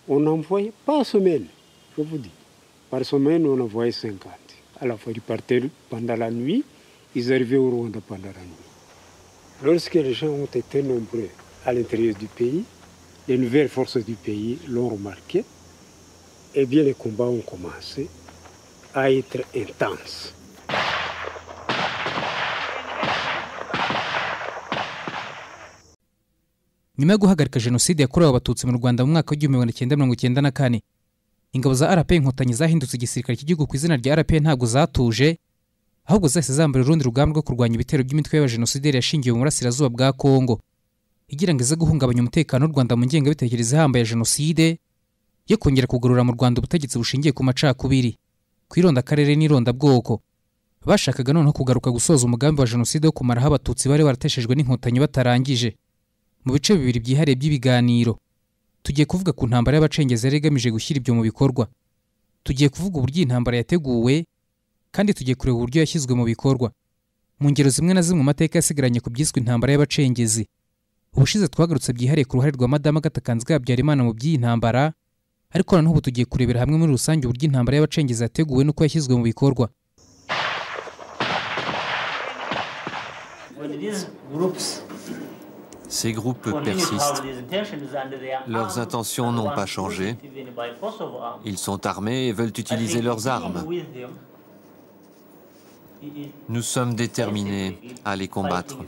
On envoyait par semaine, je vous dis. Par semaine, on envoyait 50. À la fois, ils partaient pendant la nuit, ils arrivaient au Rwanda pendant la nuit. Lorsque les gens ont été nombreux à l'intérieur du pays, les nouvelles forces du pays l'ont remarqué, eh bien les combats ont commencé à être intenses. nyuma yo guhagarika jenoside yakorewe abatutsi mu rwanda mu mwaka w'igihumbi magana cyenda mirongo cyenda na kane ingabo za rp inkotanyi zahindutse igisirikare cy'igihugu ku izina rya rp ntabwo zatuje ahubwo zahise zambara urundi rugamba rwo kurwanya ibitero by'imitwe y'abajenosideri yashingiwe mu burasirazuba bwa kongo igira ngo ize guhungabanya umutekano w'u rwanda mu ngengabitekerezo ihambaye ya jenoside yo kongera kugarura mu rwanda ubutegetsi bushingiye ku macakubiri ku irondakarere n'irondabwoko bashakaga noneho kugaruka gusoza umugambi wa jenoside wo kumaraho abatutsi bari barateshejwe n'inkotanyi batarangije mu bice bibiri byihariye by'ibiganiro tugiye kuvuga ku ntambara y'abacengezi yari igamije gushyira ibyo mu bikorwa tugiye kuvuga uburyo iyi ntambara yateguwe kandi tugiye kureba uburyo yashyizwe mu bikorwa mu ngero zimwe na zimwe mu mateka yasigaranye ku byiswe intambara y'abacengezi ubushize twagarutse byihariye ku ruhare rwa madamu agatakanzwe habyarimana mu by'iyi ntambara ariko noneho ubu tugiye kurebera hamwe muri rusange uburyo intambara y'abacengezi yateguwe n'uko yashyizwe mu bikorwa Ces groupes persistent. Leurs intentions n'ont pas changé. Ils sont armés et veulent utiliser leurs armes. Nous sommes déterminés à les combattre.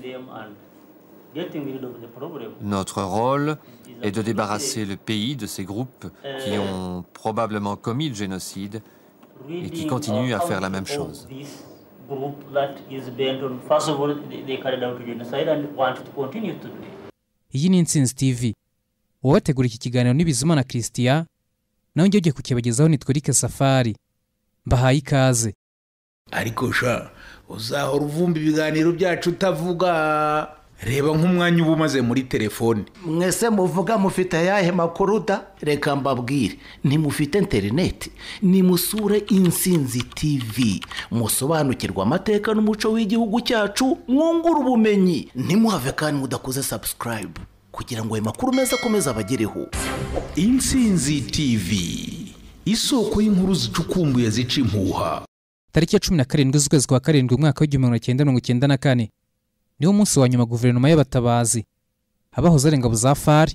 Notre rôle est de débarrasser le pays de ces groupes qui ont probablement commis le génocide et qui continuent à faire la même chose. iyi ni insinzi tv uwabategura iki kiganiro ni bizima na christian nawe njye ugiye kukibagezaho ni twerike safari mbahaye ikaze ariko sha uzahora uvumba ibiganiro byacu utavuga reba nk'umwanya uba umaze muri telefone mwese muvuga mufite ayahe makuru da reka mbabwire ntimufite interineti nimusure insinzi tv musobanukirwa amateka n'umuco w'igihugu cyacu mwungura ubumenyi ntimuhave kandi mudakoze sabusikarayibu kugira ngo ayo makuru meza akomeze abagereho insinzi tv isoko y'inkuru zicukumbuye zica impuha tariki ya cumi na karindwi z'ukwezi kwa karindwi umwaka w'igihumbi magana cyenda mirongo icyenda na kane niwo munsi wa nyuma guverinoma y'abatabazi abahoze ari ingabo za fari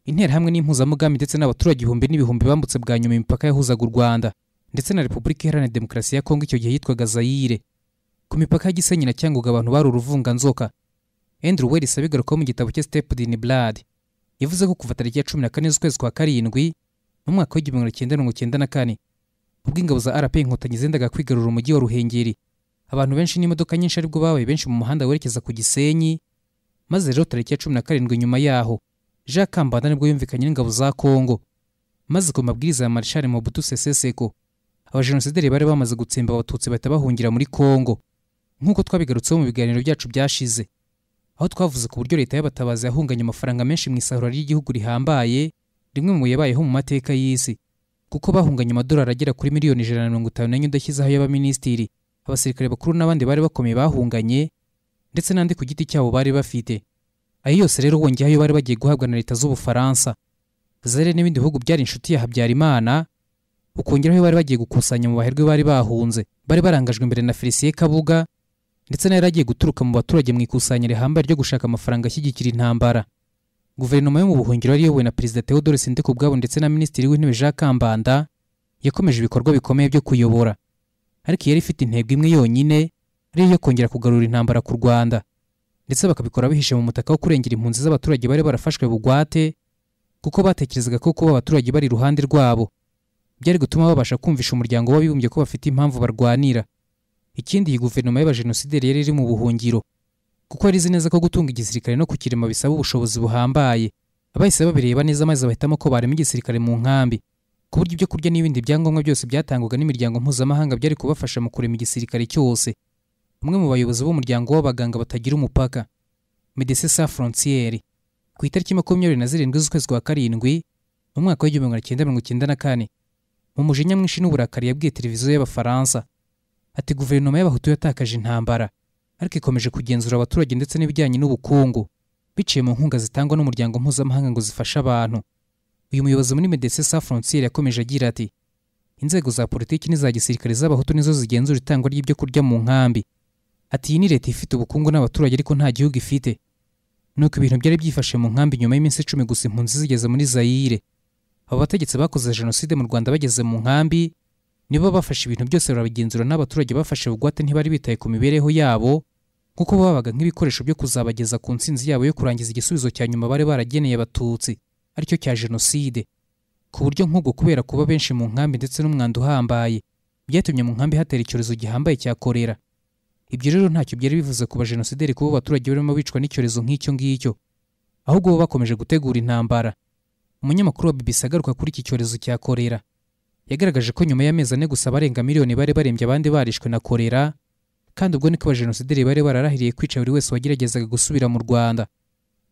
interahamwe n'impuzamugambi ndetse n'abaturage ibihumbi n'ibihumbi bambutse bwa nyuma imipaka yahuzaga u rwanda ndetse na repubulika iharanira demokarasi ya kongo icyo gihe yitwaga zayire ku mipaka ya gisenyi na cyangugu abantu bari uruvunganzoka andrew wells abigarukaho mu gitabo cye stepud in blood yavuze ko kuva tariki ya cumi na kane z'ukwezi kwa karindwi mu mwaka w'igihumbi magana cyenda mirongo cyenda na kane ubwo ingabo za rp inkotanyi zendaga kwigarura umujyi wa ruhengeri abantu benshi n'imodoka nyinshi aribwo babaye benshi mu muhanda werekeza ku gisenyi maze rero tariki ya cumi na karindwi nyuma yaho jean kambanda nibwo yumvikanye n'ingabo za kongo maze ku mabwiriza ya marshal mobutu sese seko abajenosideri bari bamaze gutsemba abatutsi bahita bahungira muri kongo nk'uko twabigarutseho mu biganiro byacu byashize aho twavuze ku buryo leta y'abatabazi yahunganye amafaranga menshi mu isahura ry'igihugu rihambaye rimwe mu yabayeho mu mateka y'isi kuko bahunganye amadolari agera kuri miliyoni ijana na mirongo itanu n'enye udashyizeho y'abaminisitiri abasirikare bakuru n'abandi bari bakomeye bahunganye ndetse n'andi ku giti cyabo bari bafite ayo yose rero wongeyeho ayo bari bagiye guhabwa na leta z'ubufaransa zere n'ibindi bihugu byari inshuti ya habyarimana ukongeraho bari bagiye gukusanya mu baherwe bari bahunze bari barangajwe imbere na felicien kabuga ndetse nayo yari agiye guturuka mu baturage mu ikusanya rihambaye ryo gushaka amafaranga ashyigikira intambara guverinoma yo mu buhungiro yari iyobowe na perezida theodore sindikubwabo ndetse na minisitiri w'intebe jean kambanda yakomeje ibikorwa bikomeye byo kuyobora ariko yari ifite intego imwe yonyine ari iyo kongera kugarura intambara ku rwanda ndetse bakabikora bihishe mu mutaka wo kurengera impunzi z'abaturage bari barafashwe bugwate kuko batekerezaga ko kuba abaturage bari iruhande rwabo byari gutuma babasha kumvisha umuryango w'abibumbye ko bafite impamvu barwanira ikindi iyi guverinoma y'abajenosideri yari iri mu buhungiro kuko yari izi neza ko gutunga igisirikare no kukirema bisaba ubushobozi buhambaye bahise babireba neza maze bahitamo ko barema igisirikare mu nkambi ku buryo ibyo kurya n'ibindi byangombwa byose byatangwaga n'imiryango mpuzamahanga byari kubafasha mu kurema igisirikare cyose umwe mu bayobozi b'umuryango w'abaganga batagira umupaka medecin sans frontiere ku itariki makumyabiri na zirindwi z'ukwezi kwa karindwi mu mwaka w'igihumbi magana cyenda mirongo icyenda na kane mu mujinya mwinshi n'uburakari yabwiye televiziyo y'abafaransa ati guverinoma y'abahutu yatakaje intambara ariko ikomeje kugenzura abaturage ndetse n'ibijyanye n'ubukungu biciye mu nkunga zitangwa n'umuryango mpuzamahanga ngo zifashe abantu uyu muyobozi muri medecin sa frontiere yakomeje agira ati inzego za politiki n'iza gisirikare z'abahutu nizo zigenzura itangwa ry'ibyo kurya mu nkambi ati iyi ni leta ifite ubukungu n'abaturage ariko nta gihugu ifite nuko ibintu byari byifashe mu nkambi nyuma y'iminsi icumi gusa impunzi zigeze muri zayire abo bategetsi bakoze jenoside mu rwanda bageze mu nkambi nibo bafashe ibintu byose barabigenzura n'abaturage bafashe bugwate ntibari bitaye ku mibereho yabo kuko babaga nk'ibikoresho byo kuzabageza ku nsinzi yabo yo kurangiza igisubizo cya nyuma bari barageneye abatutsi aricyo cya jenoside ku buryo nk'ubwo kubera kuba benshi mu nkambi ndetse n'umwanda uhambaye byatumye mu nkambi hatera icyorezo gihambaye cya korera ibyo rero ntacyo byari bivuze ku bajenosideri kuba abaturage barimo bicwa n'icyorezo nk'icyo ngicyo ahubwo bo bakomeje gutegura intambara umunyamakuru wa BBC agaruka kuri iki cyorezo cya korera yagaragaje ko nyuma y'amezi ane gusa abarenga miliyoni bari barembye abandi barishwe na korera kandi ubwo niko abajenosideri bari bararahiriye kwica buri wese wageragezaga gusubira mu rwanda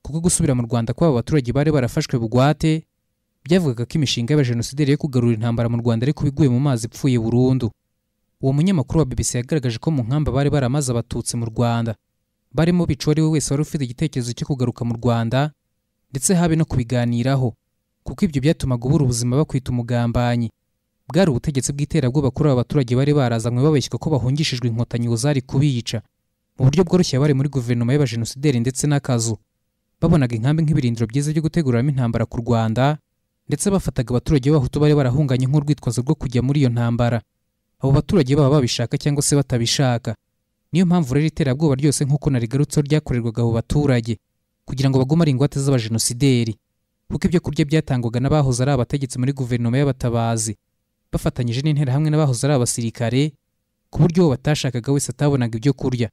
kuko gusubira mu rwanda kw'aba baturage bari barafashwe bugwate byavugaga ko imishinga y'abajenosideri yo kugarura intambara mu rwanda ariko biguye mu mazi ipfuye burundu uwo munyamakuru wa BBC yagaragaje ko mu nkambi bari baramaze abatutsi mu rwanda barimo bica uwo ari we wese wari ufite igitekerezo cyo kugaruka mu rwanda ndetse habe no kubiganiraho kuko ibyo byatumaga ubura ubuzima bakwita umugambanyi bwari ubutegetsi bw'iterabwoba kuri aba baturage bari barazanywe babeshywa ko bahungishijwe inkotanyi zari kubica mu buryo bworoshye bari muri guverinoma y'abajenosideri ndetse n'akazu babonaga inkambi nk'ibirindiro byiza byo guteguramo intambara ku rwanda ndetse bafataga abaturage b'abahutu bari barahunganye nk'urwitwazo rwo kujya muri iyo ntambara abo baturage baba babishaka cyangwa se batabishaka niyo mpamvu rero iterabwoba ryose nk'uko narigarutseho ryakorerwaga abo baturage kugira ngo bagume ari ingwate z'abajenosideri kuko ibyo kurya byatangwaga n'abahoze ari abategetsi muri guverinoma y'abatabazi bafatanyije n'interahamwe n'abahoze ari abasirikare ku buryo uwo batashakaga wese atabonaga ibyo kurya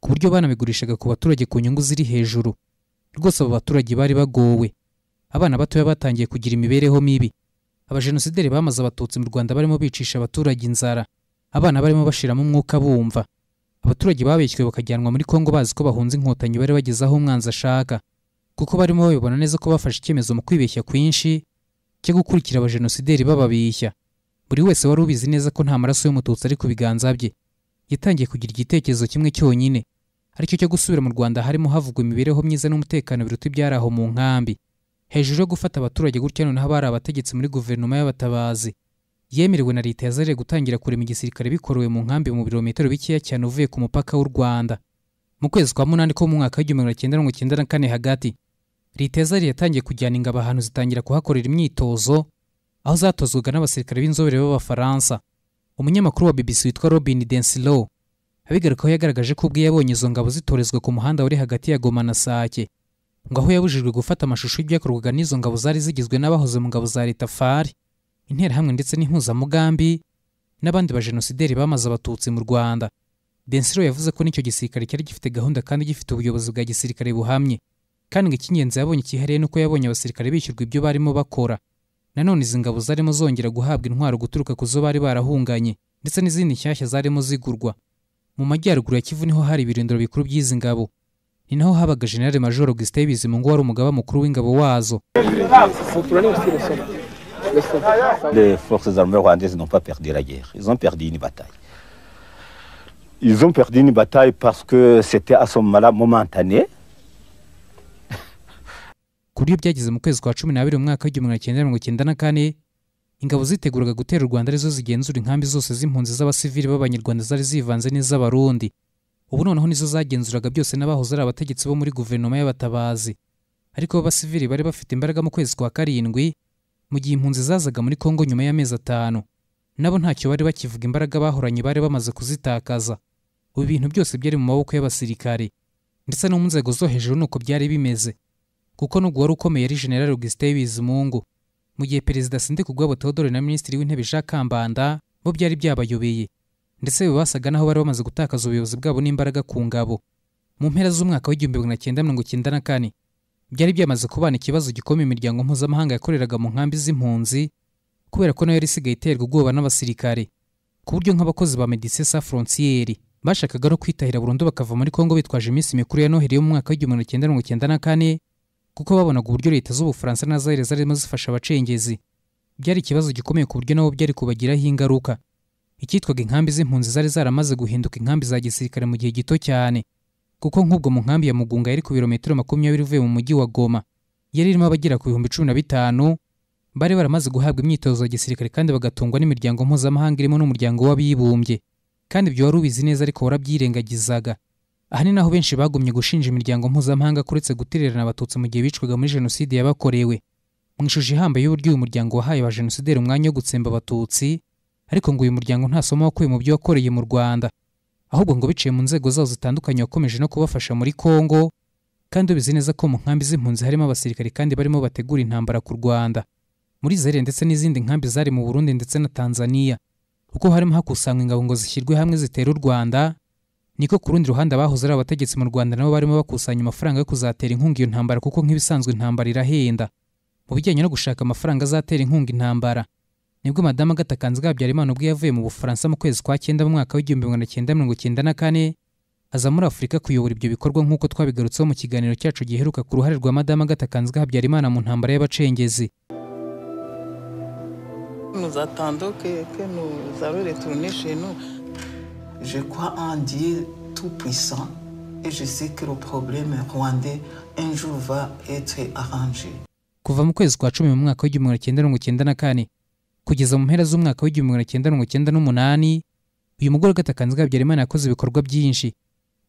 ku buryo banabigurishaga ku baturage ku nyungu ziri hejuru rwose abo baturage bari bagowe abana batoya batangiye kugira imibereho mibi abajenosideri bamaze abatutsi mu rwanda barimo bicisha abaturage inzara abana barimo bashiramo umwuka bumva abaturage babeshywe bakajyanwa muri kongo bazi ko bahunze inkotanyi bari bagezeho umwanzi ashaka kuko barimo babibona neza ko bafashe icyemezo mu kwibeshya kwinshi cyo gukurikira abajenosideri bababishya buri wese wari ubizi neza ko nta maraso y'umututsi ari ku biganza bye yatangiye kugira igitekerezo kimwe cyonyine aricyo cyo gusubira mu rwanda harimo havugwa imibereho myiza n'umutekano biruta ibyari aho mu nkambi hejuru yo gufata abaturage gutya noneho abari abategetsi muri guverinoma y'abatabazi yemerewe na leta yazariye gutangira kurema igisirikare bikorowe mu nkambi mu birometero bikeya cyane uvuye ku mupaka w'u rwanda mu kwezi kwa munani ko mu mwaka w'igihumbi magana cyenda mirongo icyenda na kane hagati leta yazariye yatangiye kujyana ingabo ahantu zitangira kuhakorera imyitozo aho zatozwaga n'abasirikare b'inzobere b'abafaransa umunyamakuru wa bbc witwa robin densilo abigarukaho yagaragaje ko ubwe yabonye izo ngabo zitorezwa ku muhanda wari hagati ya goma na sake ngo aho yabujijwe gufata amashusho y'ibyakorwaga n'izo ngabo zari zigizwe n'abahoze mu ngabo za leta fari interahamwe ndetse n'impuzamugambi n'abandi bajenosideri bamaze abatutsi mu rwanda densiro yavuze ko n'icyo gisirikare cyari gifite gahunda kandi gifite ubuyobozi bwa gisirikare buhamye kandi ngo icy'ingenzi yabonye cyihariye nuko yabonye abasirikare bishyurwa ibyo barimo bakora nanone izi ngabo zarimo zongera guhabwa intwaro guturuka ku zo bari barahunganye ndetse n'izindi nshyashya zarimo zigurwa mu majyaruguru ya kivu niho hari ibirindiro bikuru by'izi ngabo ni naho habaga generale major augustin bizimungu wari umugaba mukuru w'ingabo wazo Les forces armées rwandaises n'ont pas perdu la guerre. Ils ont perdu une bataille. Ils ont perdu une bataille parce que c'était à ce moment-là momentané. ku buryo byageze mu kwezi kwa cumi n'abiri mu mwaka w'igihumbi magana cyenda mirongo icyenda na kane ingabo ziteguraga gutera u rwanda arizo zigenzura inkambi zose z'impunzi z'abasivili b'abanyarwanda zari zivanze n'iz'abarundi ubu noneho nizo zagenzuraga byose n'abahoze ari abategetsi bo muri guverinoma y'abatabazi ariko b'abasivili bari bafite imbaraga mu kwezi kwa karindwi mu gihe impunzi zazaga muri kongo nyuma y'amezi atanu nabo ntacyo bari bakivuga imbaraga bahoranye bari bamaze kuzitakaza ubu bintu byose byari mu maboko y'abasirikare ndetse no mu nzego zo hejuru nuko byari bimeze kuko n'ubwo wari ukomeye ari general augustin bizimungu mu gihe perezida sindikubwabo theodore na minisitiri w'intebe jean kambanda bo byari byabayobeye ndetse basaga n'aho bari bamaze gutakaza ubuyobozi bwabo n'imbaraga ku ngabo mu mpera z'umwaka w'igihumbi magana cyenda mirongo icyenda na kane byari byamaze kubana ikibazo gikoma imiryango mpuzamahanga yakoreraga mu nkambi z'impunzi kubera ko nayo yari isigaye iterwa ubwoba n'abasirikare ku buryo nk'abakozi ba medecin sans frontiere bashakaga no kwitahira burundu bakava muri kongo bitwaje iminsi mikuru ya noheli yo mu mwaka w'igihumbi magana cyenda mirongo icyenda na kane kuko babonaga uburyo leta z'ubufaransa na zari zarimo zifasha abacengezi byari ikibazo gikomeye ku buryo nabo byari kubagiraho ingaruka icyitwaga inkambi z'impunzi zari zaramaze guhinduka inkambi za gisirikare mu gihe gito cyane kuko nk'ubwo mu nkambi ya mugunga yari ku birometero makumyabiri uvuye mu mujyi wa goma yari irimo abagera ku bihumbi cumi na bitanu bari baramaze guhabwa imyitozo ya gisirikare kandi bagatungwa n'imiryango mpuzamahanga irimo n'umuryango w'abibumbye kandi ibyo wari ubizi neza ariko warabyirengagizaga aha ni naho benshi bagumye gushinja imiryango mpuzamahanga kuretse gutererana abatutsi mu gihe bicwaga muri jenoside yabakorewe mu ishusho ihambaye y'uburyo uyu muryango wahaye ba jenosideri umwanya wo gutsemba abatutsi ariko ngo uyu muryango nta somo wakuye mu byo wakoreye mu rwanda ahubwo ngo biciye mu nzego zawo zitandukanye wakomeje no kubafasha muri kongo kandi ubizi neza ko mu nkambi z'impunzi harimo abasirikare kandi barimo bategura intambara ku rwanda muri zere ndetse n'izindi nkambi zari mu burundi ndetse na tanzania uko harimo hakusanywa ingabo ngo zishyirwe hamwe zitera u rwanda niko ku rundi ruhande abahoze ari abategetsi mu rwanda nabo barimo bakusanya amafaranga yo kuzatera inkunga iyo ntambara kuko nk'ibisanzwe intambara irahenda mu bijyanye no gushaka amafaranga azatera inkunga intambara nibwo madamu agatakanzi habyarimana ubwo yavuye mu bufaransa mu kwezi kwa cyenda mu mwaka w'igihumbi magana cyenda mirongo cyenda na kane aza muri afurika kuyobora ibyo bikorwa nk'uko twabigarutseho mu kiganiro cyacu giheruka ku ruhare rwa madamu agatakanzi habyarimana mu ntambara y'abacengezi nous attendons que, que nous allons retourner chez nous. Je crois en Dieu tout-puissant et je sais que le problème rwandais un jour va être arrangé. kuva mu kwezi kwa cumi mu mwaka w'igihumbi magana cyenda mirongo cyenda na kane kugeza mu mpera z'umwaka w'igihumbi magana cyenda mirongo cyenda n'umunani uyu mugore agatakanzi habyarimana yakoze ibikorwa byinshi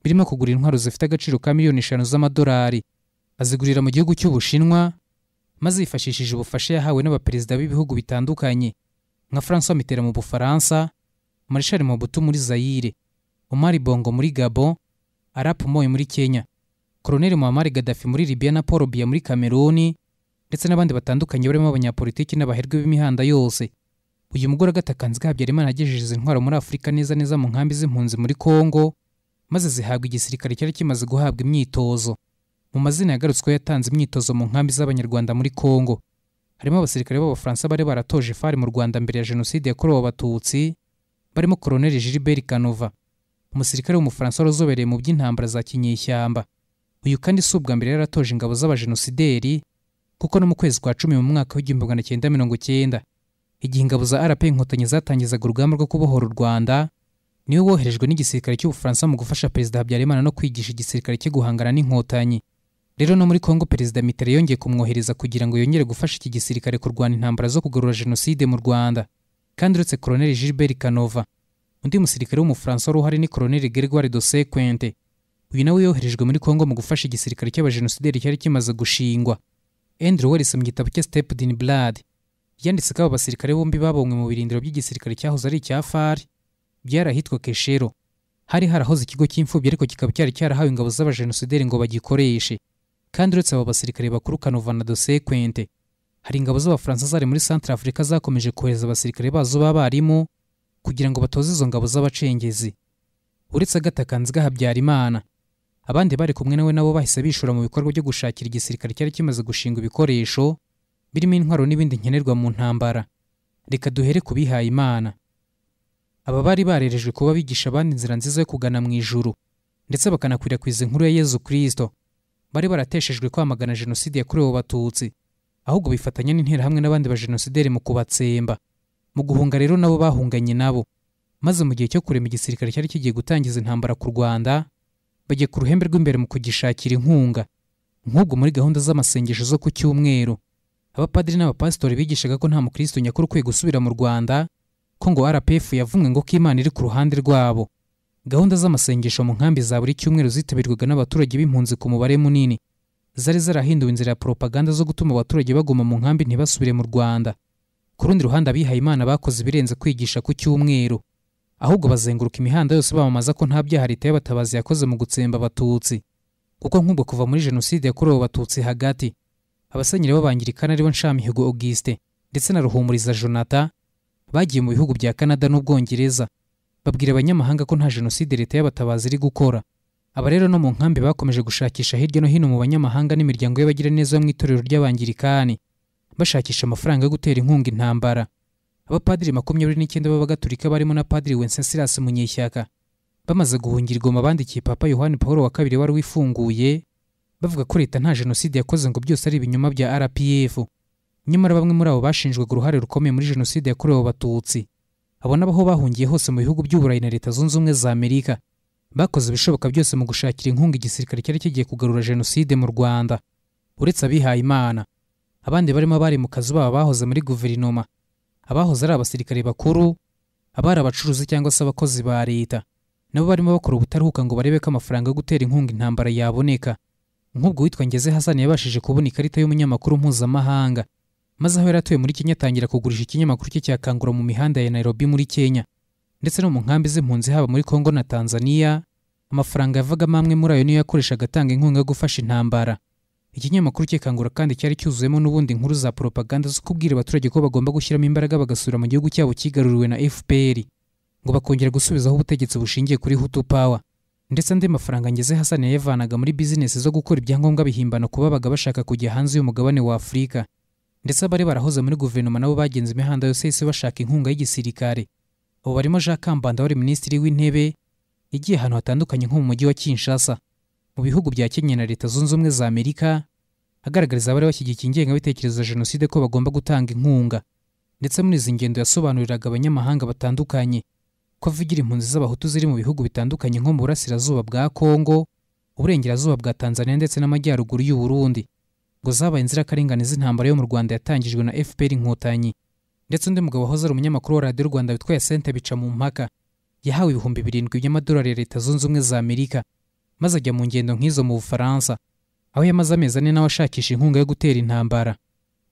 birimo kugura intwaro zifite agaciro ka miliyoni eshanu z'amadolari azigurira mu gihugu cy'ubushinwa maze yifashishije ubufasha yahawe n'abaperezida b'ibihugu bitandukanye nka François Mitterrand mu Bufaransa Marshal Mobutu muri Zaire Omar Bongo muri Gabon Arap Moi muri Kenya Colonel Muammar Gaddafi muri Libya na Paul Biya muri Cameroon ndetse n'abandi batandukanye barimo abanyapolitiki n'abaherwe b'imihanda yose uyu mugore agatakanzi Habyarimana yagejeje izi ntwaro muri Afurika neza neza mu nkambi z'impunzi muri Congo maze zihabwa igisirikare cyari kimaze guhabwa imyitozo mu mazina yagarutsweho yatanze imyitozo mu nkambi z'abanyarwanda muri Congo harimo abasirikare b'abafaransa bari baratoje fari mu Rwanda mbere ya jenoside yakorewe abatutsi barimo Colonel Gilbert Kanova umusirikare w'umufaransa wari uzobereye mu by'intambara za kinyeshyamba uyu kandi si ubwa mbere yaratoje ingabo z'abajenosideri kuko no mu kwezi kwa cumi mu mwaka w'igihumbi magana cyenda mirongo cyenda igihe ingabo za RP Inkotanyi zatangizaga urugamba rwo kubohora u Rwanda niwe woherejwe n'igisirikare cy'ubufaransa mu gufasha perezida Habyarimana no kwigisha igisirikare cyo guhangana n'inkotanyi rero no muri kongo perezida mitera yongeye kumwohereza kugira ngo yongere gufasha iki gisirikare kurwana intambara zo kugarura jenoside mu rwanda kandi uretse koroneli gilbert kanova undi musirikare w'umufaransa wari uhari ni koroneli gregoire de sequente uyu nawe yoherejwe muri kongo mu gufasha igisirikare cy'abajenosideri cyari kimaze gushingwa andrew wellis mu gitabo cye step in blood yanditse ko aba basirikare bombi babonywe mu birindiro by'igisirikare cyahoze ari icya far byari ahitwa keshero hari harahoze ikigo cy'imfubyi ariko kikaba cyari cyarahawe ingabo z'abajenosideri ngo bagikoreshe kandi uretse abo basirikare bakuru Kanova na Dose Kwente hari ingabo z'abafaransa zari muri Centre Africa zakomeje kohereza abasirikare bazo b'abarimu kugira ngo batoze izo ngabo z'abacengezi uretse agatakanzwe Habyarimana abandi bari kumwe nawe nabo bahise bishura mu bikorwa byo gushakira igisirikare cyari kimaze gushinga ibikoresho birimo intwaro n'ibindi nkenerwa mu ntambara reka duhere ku bihaye imana aba bari barerejwe kuba bigisha abandi inzira nziza yo kugana mu ijuru ndetse bakanakwirakwiza inkuru ya Yezu Kristo bari barateshejwe kwamagana jenoside yakorewe abatutsi ahubwo bifatanya n'interahamwe n'abandi bajenosideri mu kubatsemba mu guhunga rero nabo bahunganye nabo maze mu gihe cyo kurema igisirikare cyari kigiye gutangiza intambara ku rwanda bajya ku ruhembe rw'imbere mu kugishakira inkunga nk'ubwo muri gahunda z'amasengesho zo ku cyumweru abapadiri n'abapasitori bigishaga ko nta mukristo nyakuri ukwiye gusubira mu rwanda ko ngo rpf yavumwe ngo ko imana iri ku ruhande rwabo gahunda z'amasengesho mu nkambi za buri cyumweru zitabirwaga n'abaturage b'impunzi ku mubare munini zari zarahinduwe inzira ya propaganda zo gutuma abaturage baguma mu nkambi ntibasubire mu rwanda ku rundi ruhande abihaye imana bakoze ibirenze kwigisha ku cyumweru ahubwo bazenguruka imihanda yose bamamaza ko nta byaha leta y'abatabazi yakoze mu gutsemba abatutsi kuko nk'ubwo kuva muri jenoside yakorewe abatutsi hagati abasenyeri b'abangirikani aribo nshamihigo auguste ndetse na ruhumuriza jonata bagiye mu bihugu bya canada n'ubwongereza babwira abanyamahanga ko nta jenoside leta y'abatabazi iri gukora aba rero no mu nkambi bakomeje gushakisha hirya no hino mu banyamahanga n'imiryango y'abagiraneza mu itorero ry'abangirikani bashakisha amafaranga yo gutera inkunga intambara abapadiri makumyabiri n'icyenda b'abagatulika barimo na padiri wencesilasi munyeshyaka bamaze guhungira igoma bandikiye papa yohani paul wa kabiri wari wifunguye bavuga ko leta nta jenoside yakoze ngo byose ari ibinyoma bya rpf nyamara bamwe muri abo bashinjwaga uruhare rukomeye muri jenoside yakorewe abatutsi abo n'abaho bahungiye hose mu bihugu by'uburayi na leta zunze ubumwe za amerika bakoze ibishoboka byose mu gushakira inkunga igisirikare cyari kigiye kugarura jenoside mu rwanda uretse abihayimana abandi barimo abari mu kazi babo bahoze muri guverinoma abahoze ari abasirikare bakuru abari abacuruzi cyangwa se abakozi ba leta nabo barimo bakora ubutaruhuka ngo barebe ko amafaranga yo gutera inkunga intambara yaboneka nk'ubwo witwa ngeze hasani yabashije kubona ikarita y'umunyamakuru mpuzamahanga maze aho yari atuye muri kenya atangira kugurisha ikinyamakuru cye cya kangura mu mihanda ya nairobi muri kenya ndetse no mu nkambi z'impunzi haba muri kongo na tanzania amafaranga yavagamo amwe muri ayo niyo yakoreshaga atanga inkunga yo gufasha intambara ikinyamakuru cye kangura kandi cyari cyuzuyemo n'ubundi inkuru za propaganda zo kubwira abaturage ko bagomba gushyiramo imbaraga bagasubira mu gihugu cyabo kigaruriwe na fpr ngo bakongera gusubizaho ubutegetsi bushingiye kuri hutu power ndetse andi mafaranga ngeze hasani yayavanaga muri bizinesi zo gukora ibyangombwa bihimbana ku babaga bashaka kujya hanze y'umugabane wa afurika ndetse abari barahoze muri guverinoma nabo bagenze imihanda yose yose bashaka inkunga y'igisirikare ubu barimo jean kambanda wari minisitiri w'intebe yagiye ahantu hatandukanye nko mu mujyi wa kinshasa mu bihugu bya kenya na leta zunze ubumwe za amerika agaragariza abari bashyigikiye ingengabitekerezo ya jenoside ko bagomba gutanga inkunga ndetse muri izi ngendo yasobanuriraga abanyamahanga batandukanye ko avugira impunzi z'abahutu ziri mu bihugu bitandukanye nko mu burasirazuba bwa kongo uburengerazuba bwa tanzania ndetse n'amajyaruguru y'u Burundi ngo zabaye inzirakarengane z'intambara yo mu rwanda yatangijwe na fpr inkotanyi ndetse undi mugabo wahoze ari umunyamakuru wa radiyo rwanda witwa yasente bica mu mpaka yahawe ibihumbi birindwi by'amadolari ya leta zunze ubumwe za amerika maze ajya mu ngendo nk'izo mu bufaransa aho yamaze amezi ane nawe ashakisha inkunga yo gutera intambara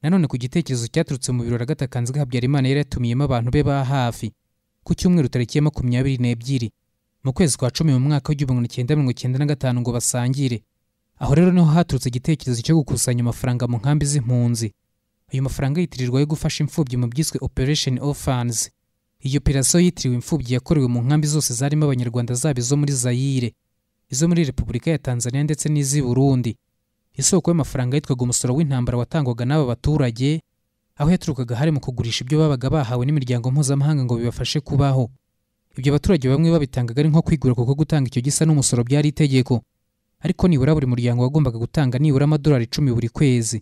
nanone ku gitekerezo cyaturutse mu birori agatakanzwe habyarimana yari yatumiyemo abantu be ba hafi ku cyumweru tariki ya makumyabiri n'ebyiri mu kwezi kwa cumi mu mwaka w'igihumbi kimwe mirongo icyenda na gatanu ngo basangire aho rero niho haturutse igitekerezo cyo gukusanya amafaranga mu nkambi z'impunzi ayo mafaranga yitirirwa yo gufasha imfubyi mu byiswe operation orphans iyi operasiyo yitiriwe imfubyi yakorewe mu nkambi zose zarimo abanyarwanda zaba izo muri zayire izo muri repubulika ya tanzania ndetse n'iz'i burundi isoko y'amafaranga yitwaga umusoro w'intambara watangwaga n'aba baturage aho yaturukaga hari mu kugurisha ibyo babaga bahawe n'imiryango mpuzamahanga ngo bibafashe kubaho ibyo abaturage bamwe babitangaga ari nko kwigura kuko gutanga icyo gisa n'umusoro byari itegeko ariko nibura buri muryango wagombaga gutanga nibura amadolari icumi buri kwezi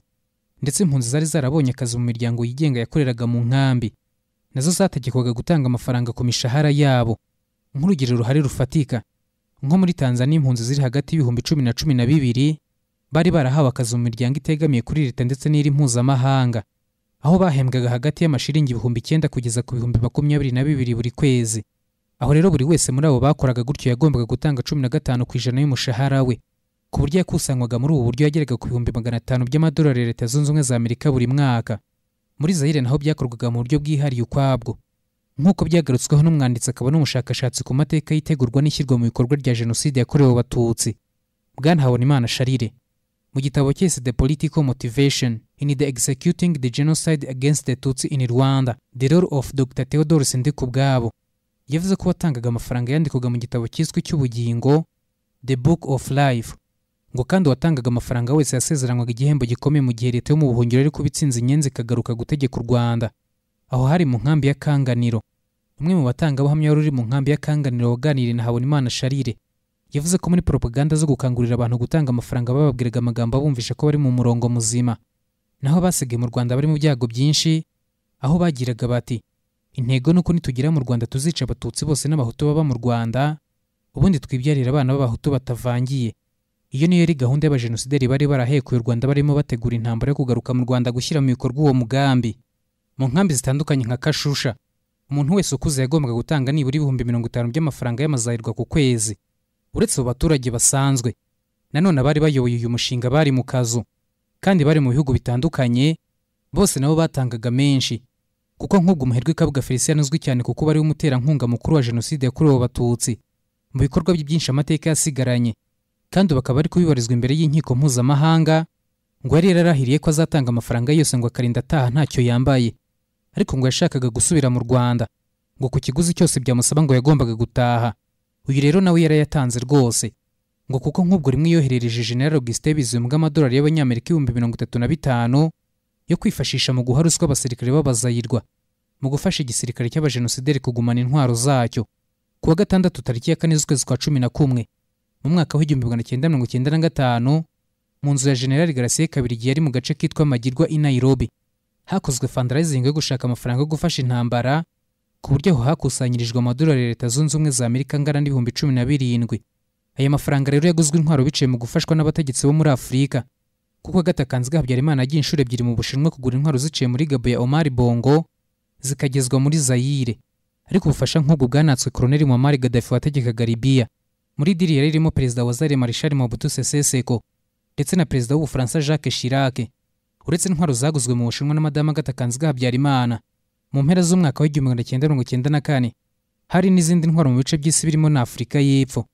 ndetse impunzi zari zarabonye akazi mu miryango yigenga yakoreraga mu nkambi nazo zategekwaga gutanga amafaranga ku mishahara yabo nk'urugero ruhari rufatika nko muri tanzania impunzi ziri hagati y'ibihumbi cumi na cumi na bibiri bari barahawe akazi mu miryango itegamiye kuri leta ndetse n'iri mpuzamahanga aho bahembwaga hagati y'amashiringi ibihumbi icyenda kugeza ku bihumbi makumyabiri na bibiri buri kwezi aho rero buri wese muri abo bakoraga gutyo yagombaga gutanga cumi na gatanu ku ijana y'umushahara we ku buryo yakusanywaga muri ubu buryo yageraga ku bihumbi magana atanu by'amadolari ya leta zunze ubumwe za amerika buri mwaka muri zayire naho byakorwaga mu buryo bwihariye ukwabwo nk'uko byagarutsweho n'umwanditsi akaba n'umushakashatsi ku mateka y'itegurwa n'ishyirwa mu bikorwa rya jenoside yakorewe abatutsi bwana habonimana sharire mu gitabo cye the political motivation in the executing the genocide against the tutsi in rwanda the role of dr theodore sindikubwabo yavuze ko watangaga amafaranga yandikwaga mu gitabo cyiswe cy'ubugingo the book of life ngo kandi uwatangaga amafaranga wese yasezeranywaga igihembo gikomeye mu gihe leta yo mu buhungiro ariko bitsinze inyenzi ikagaruka gutegeka u rwanda aho hari mu nkambi ya kanganiro umwe mu batangabuhamya wari uri mu nkambi ya kanganiro waganiriye na habonimana sharire yavuze ko muri propaganda zo gukangurira abantu gutanga amafaranga bababwiraga amagambo abumvisha ko bari mu murongo muzima naho basigaye mu rwanda bari mu byago byinshi aho bagiraga bati intego ni uko nitugera mu rwanda tuzica abatutsi bose n'abahutu baba mu rwanda ubundi twibyarira abana b'abahutu batavangiye iyo niyo yari gahunda y'abajenosideri bari barahekuye u rwanda barimo bategura intambara yo kugaruka mu rwanda gushyira mu bikorwa uwo mugambi mu nkambi zitandukanye nka kashusha umuntu wese ukuze yagombaga gutanga nibura ibihumbi mirongo itanu by'amafaranga y'amazayirwa ku kwezi uretse abo baturage basanzwe nanone abari bayoboye uyu mushinga bari mu kazu kandi bari mu bihugu bitandukanye bose nabo batangaga menshi kuko nk'ubwo umuherwe kabuga felicien uzwi cyane kuko bari umuterankunga mukuru wa jenoside yakorewe abatutsi mu bikorwa bye byinshi amateka yasigaranye kandi bakaba bari kubibarizwa imbere y'inkiko mpuzamahanga ngo yari yararahiriye ko azatanga amafaranga yose ngo akarinda ataha ntacyo yambaye ariko ngo yashakaga gusubira mu rwanda ngo ku kiguzi cyose byamusaba ngo yagombaga gutaha uyu rero nawe yarayatanze rwose ngo kuko nk'ubwo rimwe yoherereje general augustin bizimunga amadolari y'abanyamerika ibihumbi mirongo itatu na bitanu yo kwifashisha mu guha ruswa abasirikare b'abazayirwa mu gufasha igisirikare cy'abajenosideri kugumana intwaro zacyo ku wa gatandatu tariki ya kane z'ukwezi kwa cumi na kumwe mu mwaka w'igihumbi magana cyenda mirongo cyenda na gatanu mu nzu ya generali garasiye kabiri igihe yari mu gace kitwa magirwa i nairobi hakozwe fundraising yo gushaka amafaranga yo gufasha intambara ku buryo aho hakusanyirijwe amadolari ya leta zunze ubumwe za amerika angana n'ibihumbi cumi na birindwi aya mafaranga rero yaguzwe intwaro biciye mu gufashwa n'abategetsi bo muri afurika kuko agatakanzwe habyarimana yagiye inshuro ebyiri mu bushinwa kugura intwaro ziciye muri gabo ya omar bongo zikagezwa muri zayire ariko ubufasha nk'ubwo bwanatswe koroneli muammar gaddafi wategekaga libiya muri diri yari irimo perezida wa zare marishal mobutu sese seko ndetse na perezida w'ubufaransa jacques chirac uretse intwaro zaguzwe mu bushinwa na madamu agatakanzwe habyarimana mu mpera z'umwaka w'igihumbi magana cyenda mirongo cyenda na kane hari n'izindi ntwaro mu bice by'isi birimo na afurika y'epfo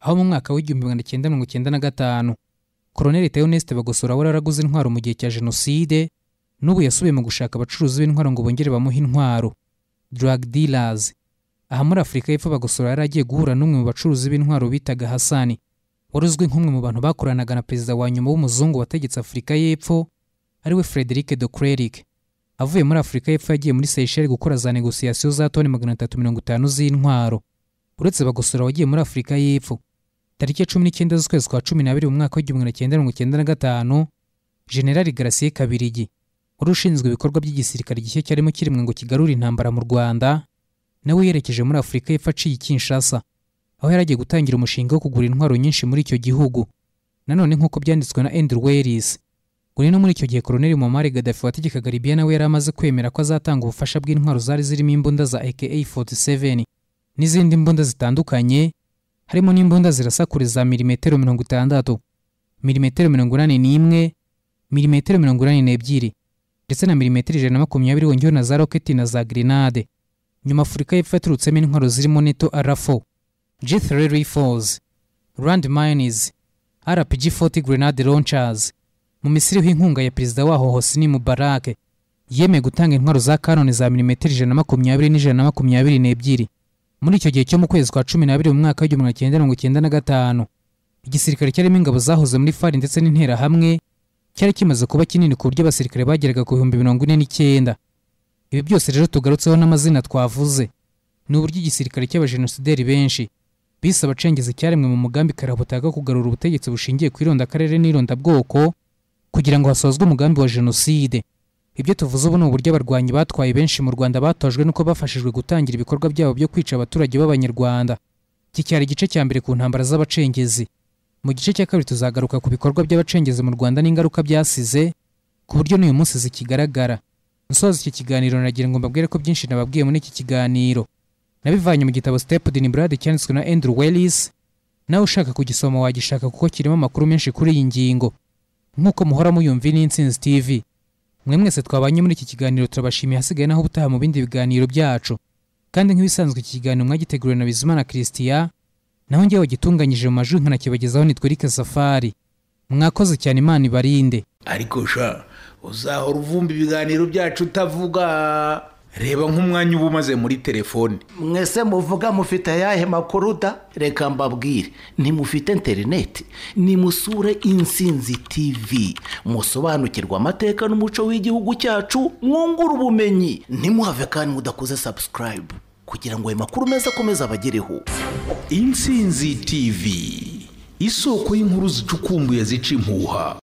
aho mu mwaka w'igihumbi magana cyenda mirongo cyenda na gatanu koroneli theoneste bagosora wari waraguze intwaro mu gihe cya jenoside n'ubu yasubiye mu gushaka abacuruzi b'intwaro ngo bongere bamuhe intwaro drug dealers aha muri afurika y'epfo bagosora yari agiye guhura n'umwe mu bacuruzi b'intwaro bitaga hasani wari uzwi nk'umwe mu bantu bakoranaga na perezida wa nyuma w'umuzungu wategetse afurika y'epfo ariwe frederic de cleric avuye muri afurika y'epfo yagiye muri seyisheli gukora za negosiyasiyo za toni magana atatu mirongo itanu z'intwaro uretse bagosora wagiye muri afurika y'epfo tariki ya cumi n'icyenda z'ukwezi kwa cumi n'abiri mu mwaka w'igihumbi magana cyenda mirongo icyenda na gatanu generali garasiye kabirigi wari ushinzwe ibikorwa by'igisirikare gishya cyarimo kirimwe ngo kigarure intambara mu rwanda nawe yerekeje muri afurika y'epfo aciye i kinshasa aho yari agiye gutangira umushinga wo kugura intwaro nyinshi muri icyo gihugu nanone nk'uko byanditswe na andrew wellis ngo ni no muri icyo gihe koroneli muammar gaddafi wategekaga libiya nawe yari amaze kwemera ko azatanga ubufasha bw'intwaro zari zirimo imbunda za aka 47 n'izindi mbunda zitandukanye harimo n'imbunda zirasakure za milimetero mirongo itandatu milimetero mirongo inani n'imwe milimetero mirongo inani n'ebyiri ndetse na milimetero ijana na makumyabiri wongewe na za roketi na za grenade nyuma afurika y'epfo yaturutsemo intwaro zirimo neto arafo g3 rifles rand mines rpg 40 grenade launchers mu misiriho inkunga ya perezida waho hosni mubarake yemeye gutanga intwaro za kanone za milimetero ijana na makumyabiri n'ijana na makumyabiri n'ebyiri muri icyo gihe cyo mu kwezi kwa cumi n'abiri mu mwaka w'igihumbi magana cyenda mirongo icyenda na gatanu igisirikare cyarimo ingabo zahoze muri fari ndetse n'interahamwe cyari kimaze kuba kinini ku buryo abasirikare bageraga ku bihumbi mirongo ine n'icyenda ibi byose rero tugarutseho n'amazina twavuze ni uburyo igisirikare cy'abajenosideri benshi bise abacengezi cyaremwe mu mugambi karabutaka kugarura ubutegetsi bushingiye ku irondakarere n'irondabwoko kugira ngo hasozwe umugambi wa jenoside ibyo tuvuze ubu ni uburyo abarwanyi batwaye benshi mu rwanda batojwe nuko bafashijwe gutangira ibikorwa byabo byo kwica abaturage b'abanyarwanda iki cyari igice cya mbere ku ntambara z'abacengezi mu gice cya kabiri tuzagaruka ku bikorwa by'abacengezi mu rwanda n'ingaruka byasize ku buryo n'uyu munsi zikigaragara nsoza iki kiganiro naragira ngo mbabwire ko byinshi nababwiye muri iki kiganiro nabivanye mu gitabo step din brad cyanditswe na andrew wellis nawe ushaka kugisoma wagishaka kuko kirimo amakuru menshi kuri iyi ngingo nk'uko muhora muyumvi n'intsinzi tv mwe mwese twabanye muri iki kiganiro turabashimiye hasigaye naho ubutaha mu bindi biganiro byacu kandi nk'ibisanzwe iki kiganiro mwagiteguriwe na bizimana christian naho ngewe wagitunganyije mu majwi nkanakibagezaho nitwerike safari mwakoze cyane imana ibarinde ariko sha uzahora uvumba ibiganiro byacu utavuga reba nk'umwanya uba umaze muri telefone mwese muvuga mufite ayahe makuru da reka mbabwire ntimufite interineti nimusure insinzi tivi musobanukirwe amateka n'umuco w'igihugu cyacu mwungure ubumenyi ntimuhave kandi mudakoze sabusikarayibu kugira ngo ayo makuru meza akomeze abagereho intsinzi tivi isoko y'inkuru zicukumbuye zica impuha